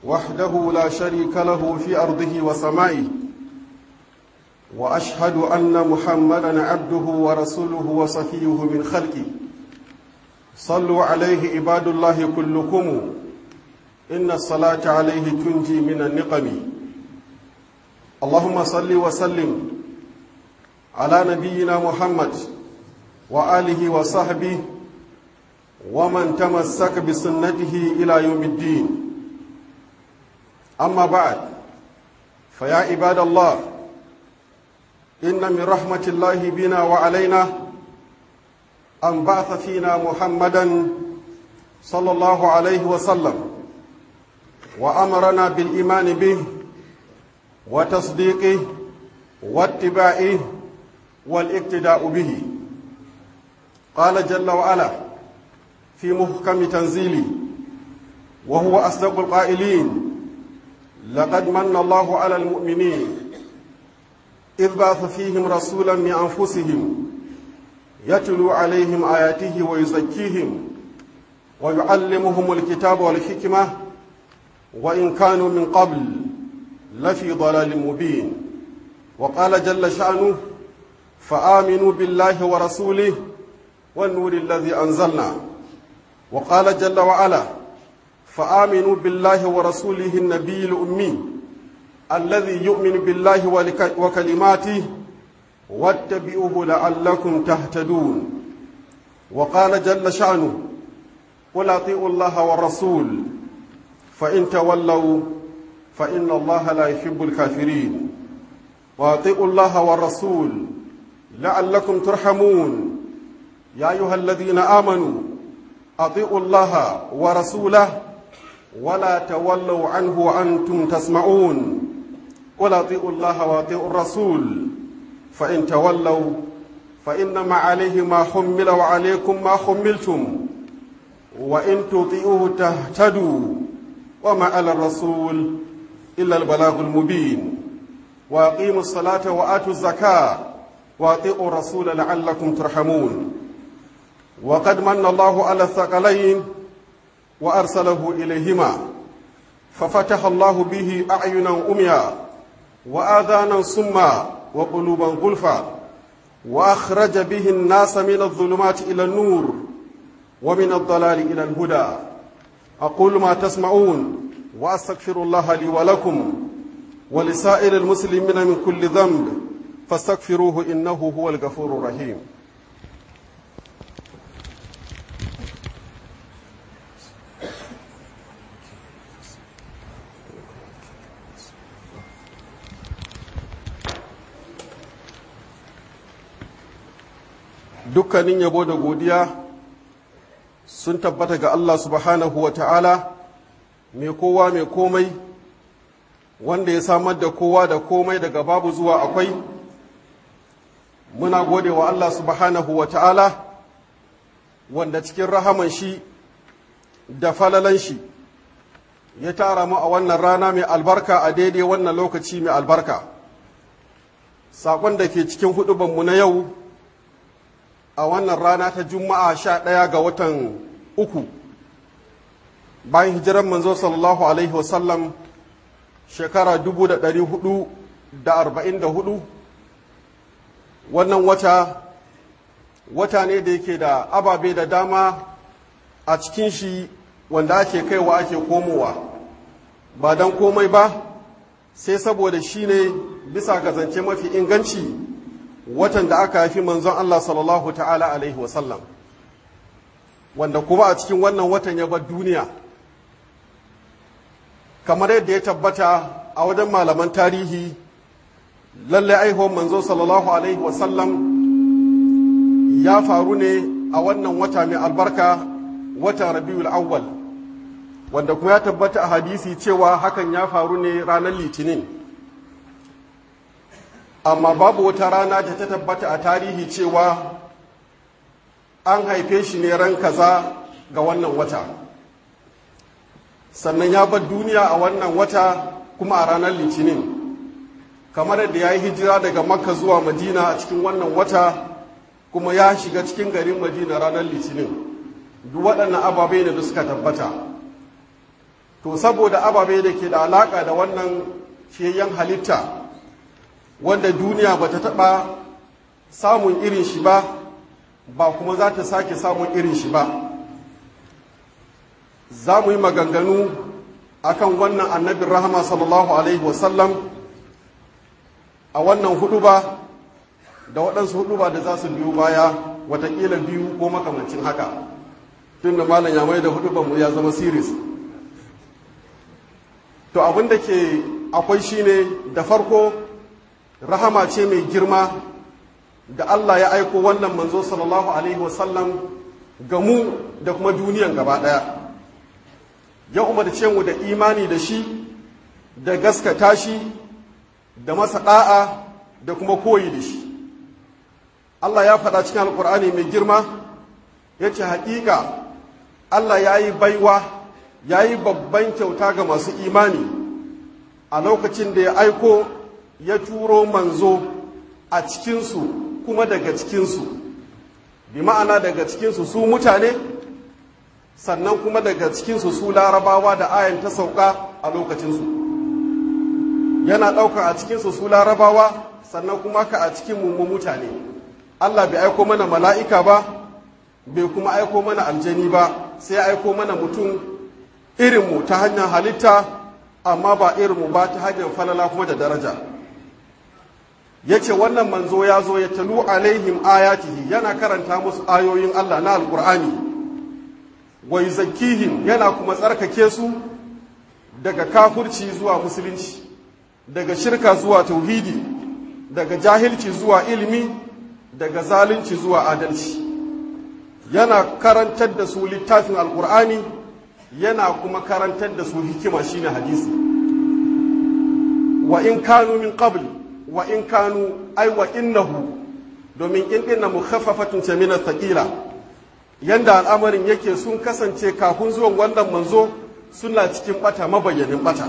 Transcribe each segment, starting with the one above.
وحده لا شريك له في أرضه وسمائه وأشهد أن محمدا عبده ورسوله وصفيه من خلقه صلوا عليه عباد الله كلكم إن الصلاة عليه تنجي من النقم اللهم صل وسلم على نبينا محمد وآله وصحبه ومن تمسك بسنته إلى يوم الدين أما بعد فيا عباد الله إن من رحمة الله بنا وعلينا أن بعث فينا محمدا صلى الله عليه وسلم وأمرنا بالإيمان به وتصديقه واتباعه والاقتداء به قال جل وعلا في محكم تنزيله وهو أصدق القائلين لقد من الله على المؤمنين إذ بعث فيهم رسولا من أنفسهم يتلو عليهم آياته ويزكيهم ويعلمهم الكتاب والحكمة وإن كانوا من قبل لفي ضلال مبين وقال جل شأنه فآمنوا بالله ورسوله والنور الذي أنزلنا وقال جل وعلا فآمنوا بالله ورسوله النبي الأمي الذي يؤمن بالله وكلماته واتبعوه لعلكم تهتدون وقال جل شأنه قل أطيعوا الله والرسول فإن تولوا فإن الله لا يحب الكافرين وأطيعوا الله والرسول لعلكم ترحمون يا أيها الذين آمنوا أطيعوا الله ورسوله ولا تولوا عنه وأنتم تسمعون قل أطيعوا الله وأطيعوا الرسول فإن تولوا فإنما عليه ما حمل وعليكم ما حملتم وإن تطيعوه تهتدوا وما على الرسول إلا البلاغ المبين وأقيموا الصلاة وآتوا الزكاة وأطيعوا الرسول لعلكم ترحمون وقد من الله على الثقلين وأرسله إليهما ففتح الله به أعينا أميا وآذانا صما وقلوبا غلفا وأخرج به الناس من الظلمات إلى النور ومن الضلال إلى الهدى أقول ما تسمعون وأستغفر الله لي ولكم ولسائر المسلمين من كل ذنب فاستغفروه إنه هو الغفور الرحيم dukkanin yabo da godiya sun tabbata ga Allah subhanahu wa ta'ala mai kowa mai komai wanda ya samar da kowa da komai daga babu zuwa akwai muna gode wa Allah subhanahu wa ta'ala wanda cikin rahaman shi da falalan shi ya tara mu a wannan rana mai albarka a daidai wannan lokaci mai albarka saƙon da ke cikin hudubanmu na yau a wannan rana ta juma'a sha ɗaya ga watan uku bayan hijiran manzo sallallahu alaihi wasallam shekara dubu da ɗari hudu da arba'in da hudu wannan wata wata ne da yake da ababe da dama a cikin shi wanda ake kaiwa ake komowa ba don komai ba sai saboda shi ne bisa ga zance mafi inganci watan da aka haifi manzon Allah sallallahu ta'ala alaihi wasallam wanda kuma a cikin wannan watan ya bar duniya kamar yadda ya tabbata a wajen malaman tarihi lallai aihuwar manzo sallallahu alaihi wasallam ya faru ne a wannan wata mai albarka watan rabiul awwal wanda kuma ya tabbata a hadisi cewa hakan ya faru ne ranar litinin amma babu wata rana da ta tabbata a tarihi cewa an haife shi ne ran kaza ga wannan wata sannan ya bar duniya a wannan wata kuma a ranar litinin kamar yadda ya yi hijira daga makka zuwa madina a cikin wannan wata kuma ya shiga cikin garin madina ranar litinin duk waɗannan ababai ne da suka tabbata to saboda ababe da ke da alaka da wannan fiyayyen halitta wanda duniya ba ta taɓa samun irin shi ba ba kuma za ta sake samun irin shi ba za mu yi maganganu akan wannan annabin rahama sallallahu alaihi wasallam a wannan hudu ba da waɗansu hudu ba da za su biyu baya watakila biyu ko makamancin haka tun da malam ya mai da hudu mu ya zama siris to abin da ke akwai shine da farko rahama ce mai girma da Allah ya aiko wannan manzo sallallahu alaihi wasallam ga mu da kuma duniyan gaba ɗaya ya umarce mu da imani da shi da gaskata shi da masa ɗa'a da kuma koyi da shi Allah ya faɗa cikin alkur'ani mai girma ya ce haƙiƙa Allah ya yi baiwa ya yi babban kyauta ga masu imani a lokacin da ya aiko ya turo manzo a cikinsu kuma daga cikinsu bi ma'ana daga cikinsu su mutane sannan kuma daga cikinsu su larabawa da ayan ta sauka a lokacinsu yana ɗauka a cikinsu su larabawa sannan kuma ka a cikin mummu mutane allah bai aiko mana mala'ika ba bai kuma aiko mana aljani ba sai aiko mana mutum irinmu ta hanyar halitta amma ba irinmu ba ta hanyar falala kuma da daraja ya ce wannan manzo ya zo ya talu alaihim ayatihi yana karanta musu ayoyin Allah na alkur'ani wa yuzakkihim yana kuma tsarkake su daga kafurci zuwa musulunci daga shirka zuwa tauhidi daga jahilci zuwa ilimi daga zalunci zuwa adalci yana karantar da su littafin alkur'ani yana kuma karantar da su hikima shine hadisi wa in kanu min qabli wa in kanu ai wa innahu domin in dinna mukhaffafatun ce min thaqila yanda al'amarin yake sun kasance kafin zuwan wannan manzo suna cikin bata mabayyanin bata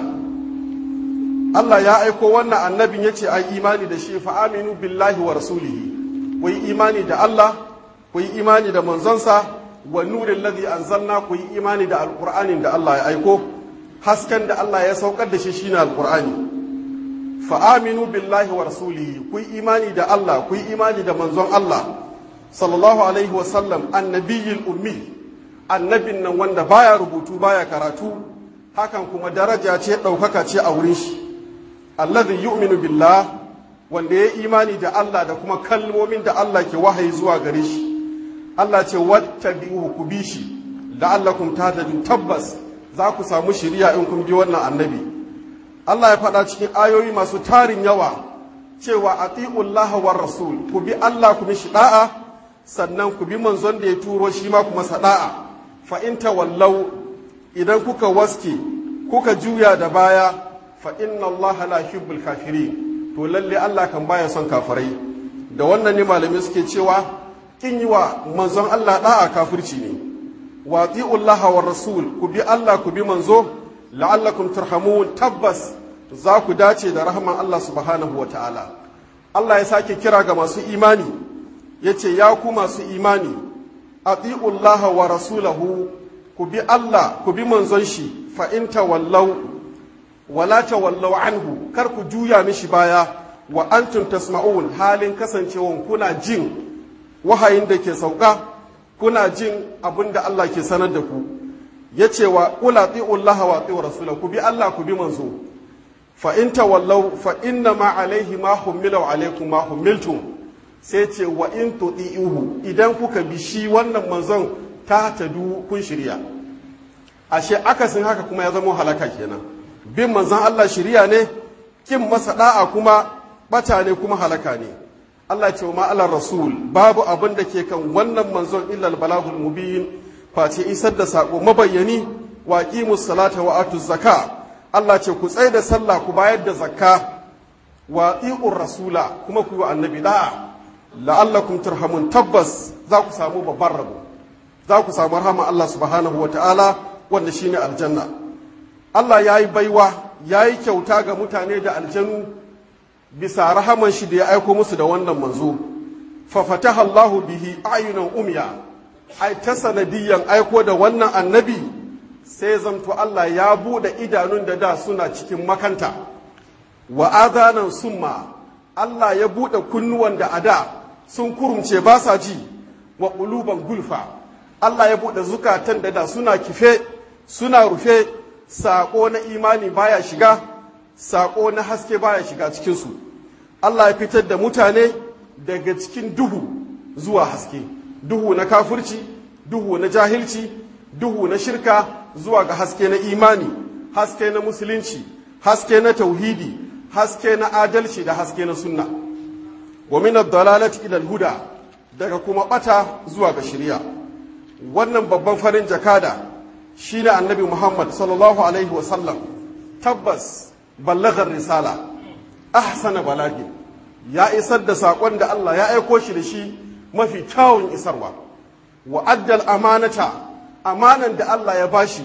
Allah ya aiko wannan annabin yace ai imani da shi fa aminu billahi wa rasulihi ku yi imani da Allah ku yi imani da manzonsa wa nurin ladhi anzalna ku yi imani da alqur'anin da Allah ya aiko hasken da Allah ya saukar da shi shine alqur'ani fa'aminu billahi wa rasulihi ku yi imani da Allah ku yi imani da manzon Allah sallallahu alaihi wasallam annabiyil ummi annabin nan wanda baya rubutu baya karatu hakan kuma daraja ce ɗaukaka ce a wurin shi alladhi yu'minu billah wanda ya imani da Allah da kuma kalmomin da Allah ke wahayi zuwa gare shi Allah ce wattabi'uhu ku bi shi la'allakum tahtadun tabbas za ku samu shiriya in kun bi wannan annabi Allah ya faɗa cikin ayoyi masu tarin yawa cewa ati'ullah war rasul ku bi Allah ku mishi da'a sannan ku bi manzon da ya turo shi ma kuma sada'a fa in tawallau idan kuka waske kuka juya da baya fa inna Allah la yuhibbul kafirin to lalle Allah kan baya son kafirai da wannan ne malamai suke cewa kin yi wa manzon Allah da'a kafirci ne wa ati'ullah war rasul ku bi Allah ku bi manzo la'allakum turhamun tabbas za ku dace da rahman Allah subhanahu wa ta'ala Allah ya sake kira ga masu imani ya ce ya ku masu imani ati'ullaha wa rasulahu ku bi Allah ku bi manzon shi fa in tawallau wala tawallau anhu kar ku juya mishi baya wa antum tasma'un halin kasancewan kuna jin wahayin da ke sauka kuna jin abin da Allah ke sanar da ku ya ce wa ƙula tsi'ullaha wa tsi'u rasula ku bi Allah ku bi manzo fa in tawallau fa inna ma alaihi ma hummila wa alaikum ma hummiltum sai ce wa in tuti'uhu idan kuka bi shi wannan manzon ta tadu kun shirya ashe akasin haka kuma ya zama halaka kenan bin manzon Allah shirya ne kin masa da'a kuma bata ne kuma halaka ne Allah ce ma ala rasul babu abin da ke kan wannan manzon illa balagul mubin face isar da sako mabayyani wa qimus salata wa atuz zaka Allah ce ku tsaye da sallah ku bayar da zakka wa iqur rasula kuma ku yi annabi da'a la'allakum turhamun tabbas za ku samu babban rabo za ku samu rahama Allah subhanahu wa ta'ala wanda shine aljanna Allah ya yi baiwa ya yi kyauta ga mutane da aljanu bisa rahaman shi da ya aiko musu da wannan manzo fa fataha Allahu bihi ayunan umya ai ta sanadiyan aiko da wannan annabi sai zamto Allah ya buɗe idanun da da suna cikin makanta wa adanan summa Allah ya buɗe kunnuwan da a da sun kurumce ba sa ji wa ƙuluban gulfa Allah ya buɗe zukatan da da suna kife suna rufe saƙo na imani baya shiga saƙo na haske baya shiga cikinsu Allah ya fitar da mutane daga cikin duhu zuwa haske duhu na kafirci duhu na jahilci duhu na shirka zuwa ga haske na imani haske na musulunci haske na tauhidi haske na adalci da haske na sunna wa min ad-dalalati ila al-huda daga kuma bata zuwa ga shari'a wannan babban farin jakada shine annabi Muhammad sallallahu alaihi wa sallam tabbas ballagar risala ahsana balagi ya isar da sakon da Allah ya aiko shi da shi mafi kyawun isarwa wa addal amanata amanan da Allah ya bashi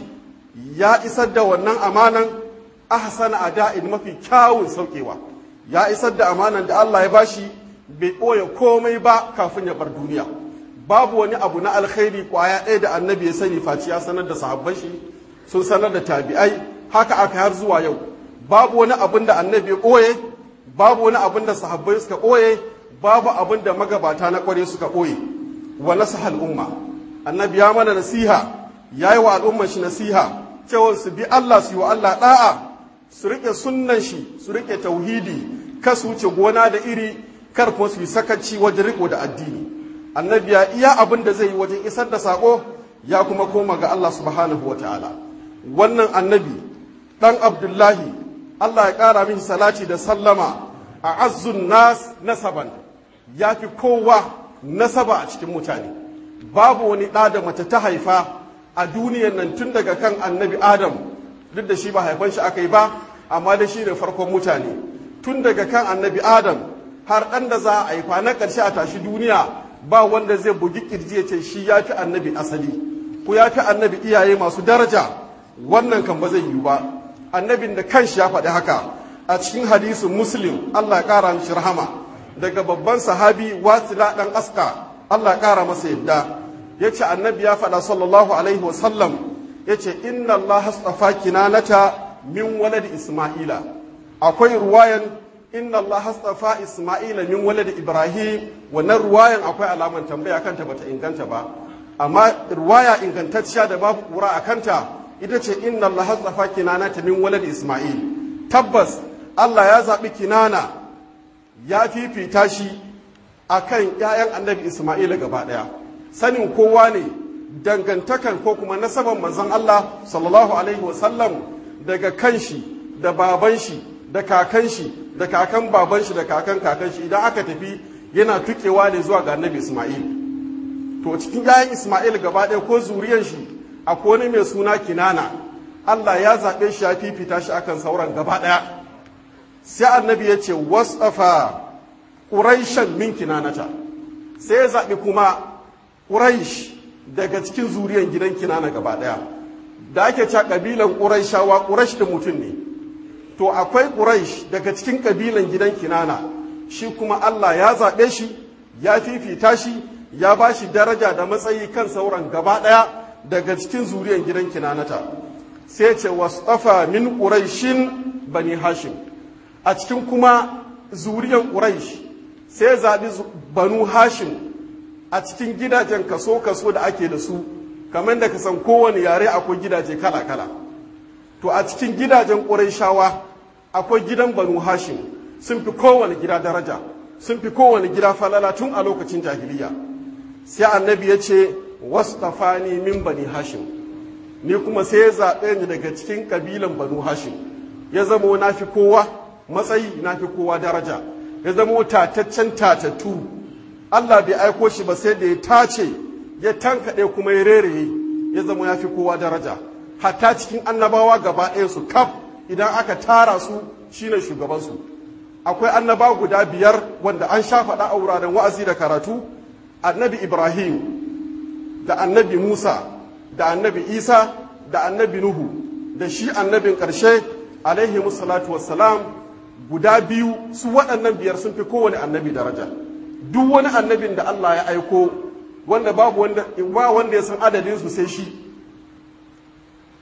ya isar da wannan amanan ahsana ada'in mafi kyawun saukewa ya isar da amanan da Allah ya bashi bai ɓoye komai ba kafin ya bar duniya babu wani abu na alkhairi kwaya ɗaya da annabi ya sani faci ya sanar da sahabban shi sun sanar da tabi'ai haka aka har zuwa yau babu wani abin da annabi ya ɓoye babu wani abin da sahabbai suka ɓoye babu abin da magabata na ƙware suka ɓoye wa nasaha al'umma annabi ya mana nasiha ya yi wa al'umman shi nasiha cewa su bi Allah su yi wa Allah ɗa'a su riƙe sunnan shi su riƙe tauhidi kar su wuce gona da iri kar kuma su yi sakaci wajen riƙo da addini annabi ya iya abin da zai yi wajen isar da saƙo ya kuma koma ga Allah subhanahu wa ta'ala wannan annabi ɗan abdullahi Allah ya ƙara min salati da sallama a azzun nas nasaban ya fi kowa nasaba a cikin mutane babu wani ɗa da mace ta haifa a duniyan nan tun daga kan annabi adam duk da shi ba haifan shi aka yi ba amma da shi ne farkon mutane tun daga kan annabi adam har ɗan da za a haifa na ƙarshe a tashi duniya ba wanda zai bugi kirji ya ce shi ya fi annabi asali ko ya fi annabi iyaye masu daraja wannan kan ba zai yiwu ba annabin da kanshi ya faɗi haka a cikin hadisin muslim allah ya ƙara mishi rahama daga babban sahabi wasila ɗan aska allah ya ƙara masa yadda ya ce annabi ya faɗa sallallahu alaihi wasallam ya ce inna allah hastafa kinanata min walad isma'ila akwai ruwayan inna allah hastafa isma'ila min walad ibrahim wannan ruwayan akwai alaman tambaya kanta bata inganta ba amma ruwaya ingantacciya da babu kura a kanta ita ce inna allah hastafa kinanata min walad isma'il tabbas allah ya zaɓi kinana ya fifita shi akan 'ya'yan annabi isma'ila gaba ɗaya sanin kowa ne dangantakan ko kuma nasaban manzon Allah sallallahu alaihi wasallam daga kanshi da baban shi da kakan shi da kakan baban shi da kakan kakan shi idan aka tafi yana tukewa ne zuwa ga annabi Ismail to cikin yayin Ismail gaba ɗaya ko zuriyan shi akwai wani mai suna Kinana Allah ya zaɓe shi ya fifita shi akan sauran gaba ɗaya sai annabi ya ce wasafa ƙuraishan min kinanata sai ya zaɓi kuma ƙuraish daga cikin zuriyar gidan kinana gaba ɗaya da ake cewa ƙabilan ƙuraishawa ƙuraish da mutum ne to akwai ƙuraish daga cikin ƙabilan gidan kinana shi kuma Allah ya zaɓe shi ya fifita shi ya ba shi daraja da matsayi kan sauran gaba ɗaya daga cikin zuriyar gidan kinanata sai ce wasafa min ƙuraishin bani hashim a cikin kuma zuriyar ƙuraish sai zaɓi banu hashim a cikin gidajen kaso-kaso da ake da su kamar da ka san kowane yare akwai gidaje kala-kala to a cikin gidajen ƙuraishawa akwai gidan banu hashim sun fi kowane gida daraja sun fi kowane gida falala tun a lokacin jahiliya sai annabi ya ce wasfani min bani hashim ni kuma sai ya zaɓe ni daga cikin ƙabilan banu hashim ya zama na fi kowa matsayi na fi kowa daraja ya zama tataccen tatattu Allah bai aiko shi ba sai da ya tace ya tankaɗe kuma ya reraye ya zama ya fi kowa daraja hatta cikin annabawa gaba ɗaya su kaf idan aka tara su shine shugabansu akwai annaba guda biyar wanda an sha faɗa a wuraren wa'azi da karatu annabi ibrahim da annabi musa da annabi isa da annabi nuhu da shi annabin ƙarshe alaihi musallatu wassalam guda biyu su waɗannan biyar sun fi kowane annabi daraja duk wani annabin da Allah ya aiko wanda babu wanda ba wanda ya san adadin su sai shi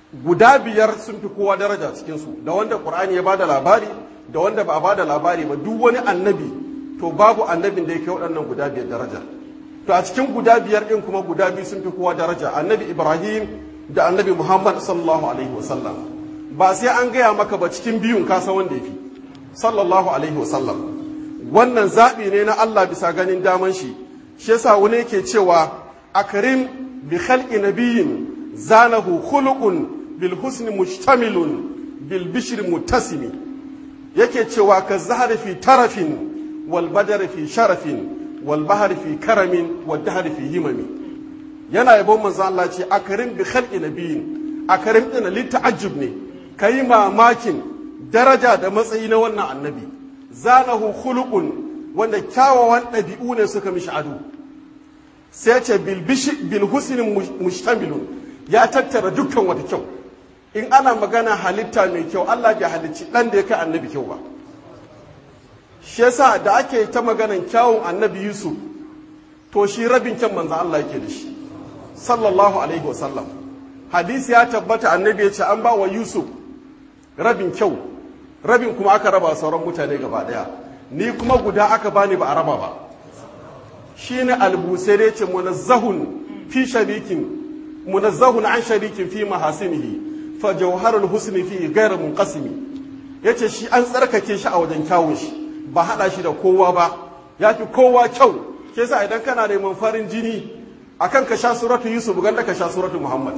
guda biyar sun fi kowa daraja cikinsu da wanda ƙur'ani ya bada labari da wanda ba a bada labari ba duk wani annabi to babu annabin da ya kai waɗannan guda biyar daraja to a cikin guda biyar ɗin kuma guda biyu sun fi kowa daraja annabi ibrahim da annabi muhammad sallallahu alaihi wasallam ba sai an gaya maka ba cikin biyun kasa wanda ya fi sallallahu alaihi wasallam wannan zaɓi ne na allah bisa ganin daman shi shi yasa wani yake cewa akrim bi khalqi nabiyyin zanahu khuluqun bil husni mustamilun bil bishri muttasimi yake cewa ka zahari fi tarafin wal badari fi sharafin wal bahari fi karamin wal dahari fi himami yana yabon manzo Allah ce akarim bi khalqi nabiyin akarim din li ta'ajjub ne kai mamakin daraja da matsayi na wannan annabi zanahu khuluqun wanda kyawawan ɗabi'u ne suka mishi ado sai ce bil bishi bil husni mustamilun ya tattara dukkan wata kyau in ana magana halitta mai kyau Allah bai halicci dan da ya kai annabi kyau ba shi yasa da ake ta maganan kyawun annabi Yusuf to shi rabin kyan manzo Allah yake da shi sallallahu alaihi wasallam hadisi ya tabbata annabi ya ce an ba wa Yusuf rabin kyau rabin kuma aka raba sauran mutane gaba daya ni kuma guda aka bani ba a raba ba shine albusai ce munazzahun fi sharikin munazzahun an sharikin fi mahasinihi fa jawharul husni fi ghayr munqasimi yace shi an tsarkake shi a wajen kyawun shi ba hada shi da kowa ba yafi kowa kyau ke sa idan kana neman farin jini akan ka sha suratu yusuf ganda ka sha suratu muhammad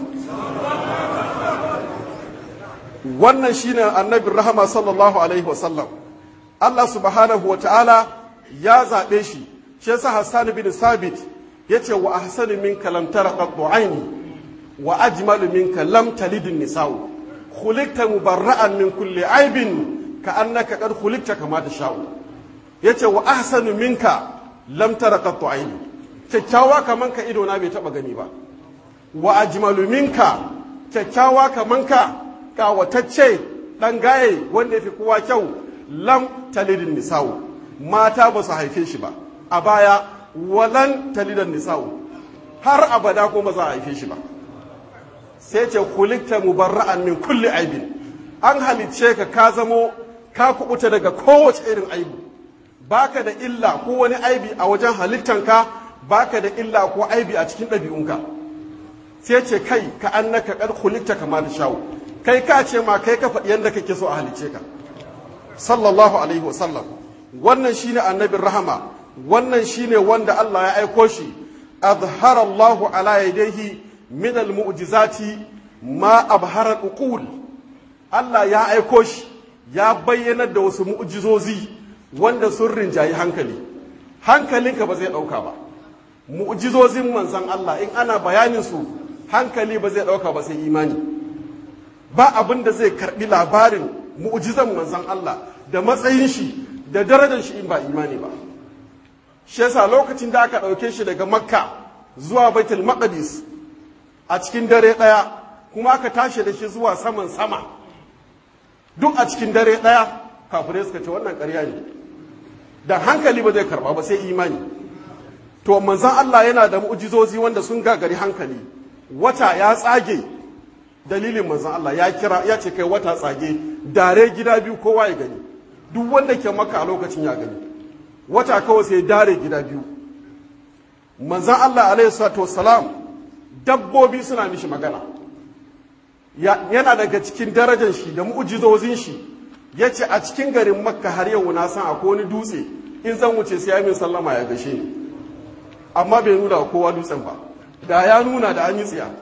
wannan shine annabin rahama sallallahu alaihi wasallam Allah subhanahu wa ta'ala ya zaɓe shi shi yasa Hassan bin Sabit yace wa ahsanu minka lam tara qattu aini wa ajmalu minka lam talid nisa'u khuliqta mubarra'an min kulli aibin ka annaka qad khuliqta kama tasha'u yace wa ahsanu minka lam tara qattu aini kyakkyawa kaman ka ido na bai taba gani ba wa ajmalu minka kyakkyawa kaman ka kawatacce dan gaye wanda yafi kowa kyau lam talidin nisa'u mata ba su haife shi ba a baya walan talidan nisa'u har abada ko ba za a haife shi ba sai ce kulikta mubarra'an min kulli aibin an halicce ka ka zamo ka kubuta daga kowace irin aibu baka da illa ko wani aibi a wajen halittanka baka da illa ko aibi a cikin ɗabi'unka sai ce kai ka annaka kad kulikta kama da shawo kai ka ce ma kai ka faɗi yadda kake so a halicce ka sallallahu alaihi wasallam wannan shine annabin rahama wannan shine wanda Allah ya aiko shi azhara Allahu ala yadayhi min almu'jizati ma abhara uqul Allah ya aiko shi ya bayyana da wasu mu'jizozi wanda sun rinjayi hankali hankalinka ba zai dauka ba mu'jizozin manzon Allah in ana bayanin su hankali ba zai dauka ba sai imani ba abin da zai karbi labarin mu'jizan manzon Allah da matsayin shi da darajar shi in ba imani ba shi yasa lokacin da aka ɗauke shi daga makka zuwa baitul maqdis a cikin dare ɗaya kuma aka tashi da shi zuwa saman sama duk a cikin dare ɗaya kafirai suka ce wannan ƙarya ne da hankali ba zai karba ba sai imani to manzon Allah yana da mu'jizozi wanda sun gagari hankali wata ya tsage dalilin manzon Allah ya kira ya ce kai wata tsage dare gida biyu kowa ya gani duk wanda ke maka a lokacin ya gani wata kawai sai dare gida biyu manzan Allah alaihi salatu wassalam dabbobi suna mishi magana yana daga cikin darajar shi da mu'ujizozin shi ya ce a cikin garin makka har yau na san akwai wani dutse in zan wuce sai ya min sallama ya gashe ni amma bai nuna kowa dutsen ba da ya nuna da an yi tsiya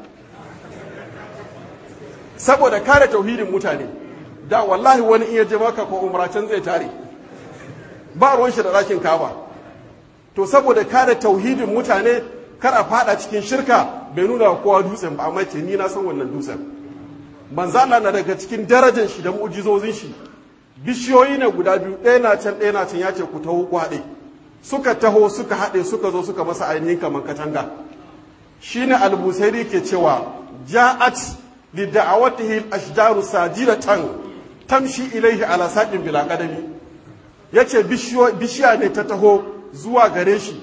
saboda kare tauhidin mutane da wallahi wani iya je maka ko umra can zai tare ba ruwan shi da ɗakin kaba to saboda kare tauhidin mutane kar a fada cikin shirka bai nuna kowa dutsen ba amma ce ni na san wannan dutsen manzo Allah na daga cikin darajar shi da mu'jizozin shi bishiyoyi ne guda biyu ɗaya na can ɗaya na can ya ce ku taho ku haɗe suka taho suka haɗe suka zo suka masa ainihin kamar katanga shine al-busairi ke cewa ja'at li da'awatihi al-ashjaru sajidatan tamshi ilaihi ala saqin bila qadami yace bishiya ne ta taho zuwa gare shi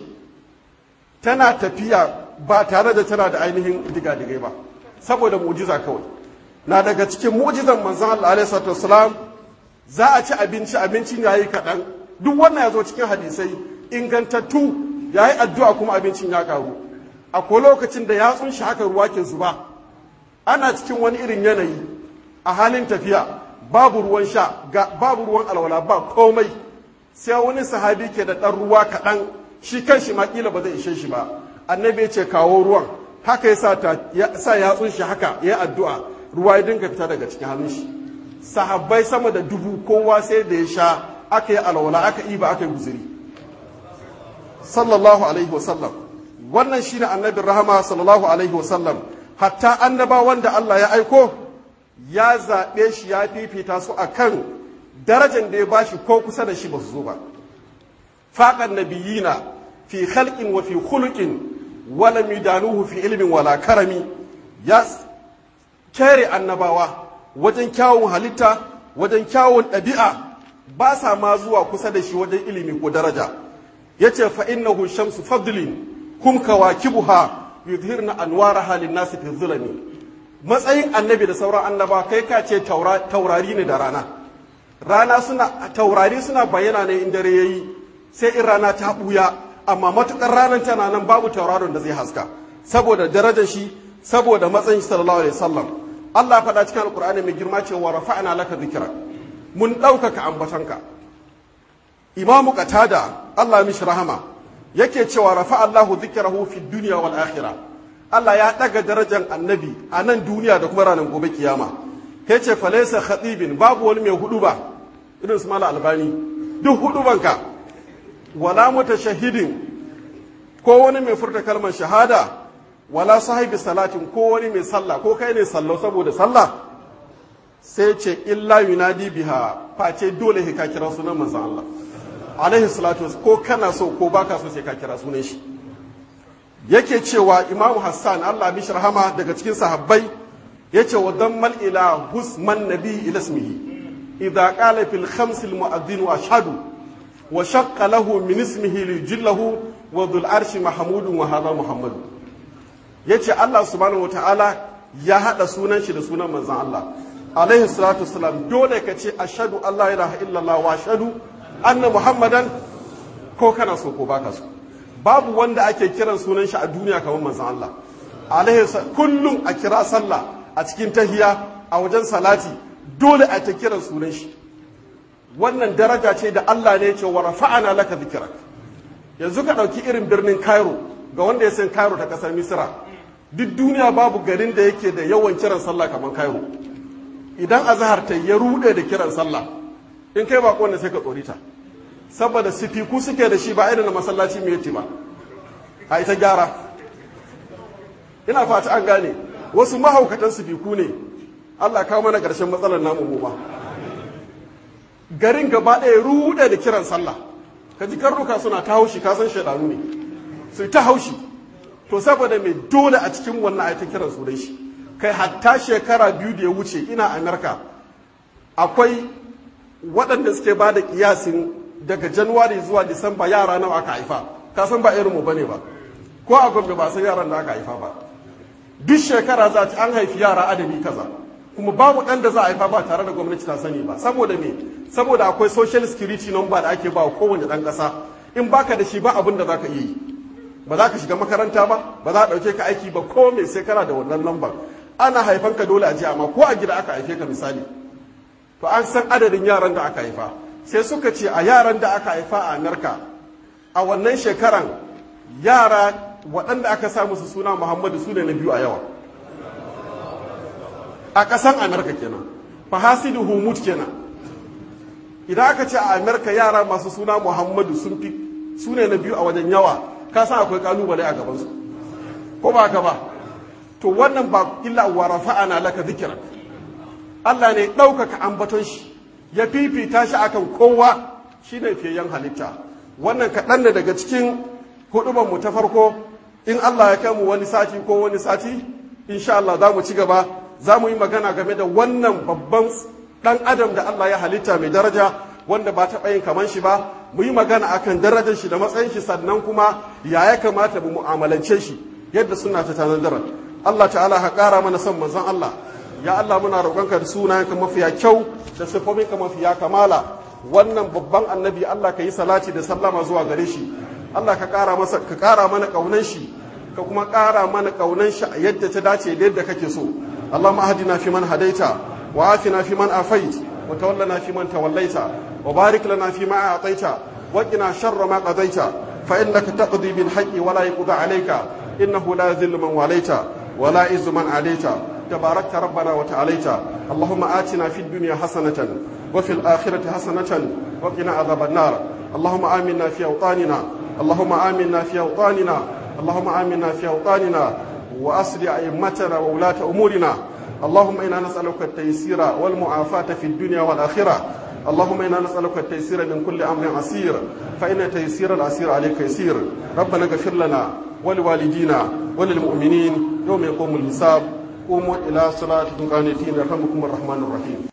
tana tafiya ba tare da tana da ainihin digadigai ba saboda mu'jiza kawai na daga cikin mu'jizan manzon Allah alaihi salatu wasalam za a ci abinci abincin yayi kaɗan duk wannan ya zo cikin hadisai ingantattu yayi addu'a kuma abincin ya karu akwai lokacin da yatsun shi haka ruwa ke zuba ana cikin wani irin yanayi a halin tafiya babu ruwan sha ga babu ruwan alwala ba komai sai wani sahabi ke da ɗan ruwa kaɗan shi kan shi makila ba zai ishe shi ba annabi ya ce kawo ruwan haka ya sa yatsun shi haka ya addu'a ruwa ya dinga fita daga cikin hannun shi sahabbai sama da dubu kowa sai da ya sha aka yi alwala aka yi ba aka yi guzuri sallallahu alaihi wasallam wannan shine annabin rahama sallallahu alaihi wasallam hatta annaba wanda Allah ya aiko ya zaɓe shi ya fifita su akan darajar da ya bashi ko kusa da shi ba su zo ba faqan nabiyina fi khalqin wa fi khuluqin wala midanuhu fi ilmin wala karami ya kere annabawa wajen kyawun halitta wajen kyawun ɗabi'a ba sa ma zuwa kusa da shi wajen ilimi ko daraja yace fa innahu shamsu fadlin kum kawakibuha yudhirna anwaraha lin-nasi fi zulami matsayin annabi da sauran annaba kai ka ce taurari ne da rana rana suna taurari suna bayyana ne in dare yayi sai in rana ta buya amma matukar ranar tana nan babu tauraron da zai haska saboda darajar shi saboda matsayin shi sallallahu alaihi wasallam Allah faɗa cikin alkur'ani mai girma cewa rafa'na laka dhikra mun ɗaukaka ambatanka imamu qatada Allah mishi rahama yake cewa rafa Allahu dhikrahu fi dunya wal akhirah Allah ya ɗaga darajar annabi a nan duniya da kuma ranar gobe kiyama yace falaysa khatibin babu wani mai hudu ba irin su mala albani duk hudubanka wala mutashahidin ko wani mai furta kalmar shahada wala sahibi salatin ko wani mai sallah ko kai ne sallau saboda sallah sai ce illa yunadi biha face dole ka kira sunan manzon Allah alaihi salatu ko kana so ko baka so sai ka kira sunan shi yake cewa imamu hassan Allah mishi rahama daga cikin sahabbai yace wa dammal ila husman nabi ila ismihi idza qala fil khams al mu'adhdhin wa ashhadu wa shaqqa lahu min ismihi li jillahu wa dhul arshi mahmudun wa hadha muhammadun ya ce Allah subhanahu wa ta'ala ya haɗa sunan shi da sunan manzan Allah alaihi salatu wasalam dole ka ce ashadu Allah ilaha illallah wa ashadu anna muhammadan ko kana so ko baka so babu wanda ake kiran sunan shi a duniya kamar manzan Allah alaihi kullum a kira sallah a cikin tahiya a wajen salati dole a ta kiran sunan shi wannan daraja ce da Allah ne ce wa rafa'ana laka dhikrak yanzu ka ɗauki irin birnin Cairo ga wanda ya san Cairo ta ƙasar Misra duk duniya babu garin da yake da yawan kiran sallah kamar Cairo idan azhar ta ya rude da kiran sallah in kai bako wanda sai ka tsorita saboda sifiku suke da shi ba irin na masallaci mai yati ba a ita gyara ina fata an gane wasu mahaukatan sifiku ne Allah kawo mana ƙarshen matsalar namu mu ba garin gaba ɗaya rude da kiran sallah ka ji karnuka suna ta haushi ka san shaidanu ne su ta haushi to saboda mai dole a cikin wannan ayata kiran su dai shi kai hatta shekara biyu da ya wuce ina amurka akwai waɗanda suke ba da kiyasin daga januwari zuwa disamba yara nawa aka haifa ka san ba irinmu ba ne ba ko a gombe ba san yaran da aka haifa ba duk shekara za a an haifi yara adadi kaza kuma babu ɗan da za a haifa ba tare da gwamnati ta sani ba saboda me saboda akwai social security number da ake ba wa kowane ɗan ƙasa in baka da shi ba abin da za ka iya yi ba za ka shiga makaranta ba ba za a ɗauke ka aiki ba ko me sai kana da wannan lambar ana haifan ka dole a ji amma ko a gida aka haife ka misali to an san adadin yaran da aka haifa sai suka ce a yaran da aka haifa a narka a wannan shekaran yara waɗanda aka sa musu suna muhammadu su ne na biyu a yawa a ƙasan amurka kenan fa hasidu humut kenan idan aka ce a amurka yara masu suna muhammadu sun fi su ne na biyu a wajen yawa ka san akwai kalubale a gabansu ko ba ka ba to wannan ba illa wa rafa'ana laka dhikrak Allah ne ɗaukaka ambaton shi ya fifita shi akan kowa shine fiyayyen halitta wannan kaɗan ne daga cikin hudubar mu ta farko in Allah ya kai mu wani sati ko wani sati insha Allah za mu ci gaba za mu yi magana game da wannan babban ɗan adam da Allah ya halitta mai daraja wanda ba taɓa yin kaman shi ba mu yi magana akan darajar shi da matsayin shi sannan kuma ya ya kamata mu mu'amalance shi yadda suna ta tanadar Allah ta'ala ha ƙara mana son manzon Allah ya Allah muna roƙonka da sunayenka mafiya kyau da siffofinka mafiya kamala wannan babban annabi Allah ka yi salati da sallama zuwa gare shi Allah ka ƙara masa ka ƙara mana ƙaunan shi ka kuma ƙara mana ƙaunan shi a yadda ta dace da yadda kake so Allahumma ahdina fi man hadaita wa afina fi man afait wa tawallana fi man tawallaita wa barik lana fi ma a'taita wa qina sharra ma qadaita fa innaka taqdi bil haqqi wa la yuqda alayka innahu la yadhillu man walaita wa la yuzzu man adaita تباركت ربنا وتعاليت اللهم آتنا في الدنيا حسنة وفي الآخرة حسنة وقنا عذاب النار اللهم آمنا في أوطاننا اللهم آمنا في أوطاننا اللهم آمنا في أوطاننا وأصل أئمتنا وولاة أمورنا اللهم إنا نسألك التيسير والمعافاة في الدنيا والآخرة اللهم إنا نسألك التيسير من كل أمر عسير فإن تيسير العسير عليك يسير ربنا اغفر لنا ولوالدينا وللمؤمنين يوم يقوم الحساب قوموا إلى صلاتكم قانتين يرحمكم الرحمن الرحيم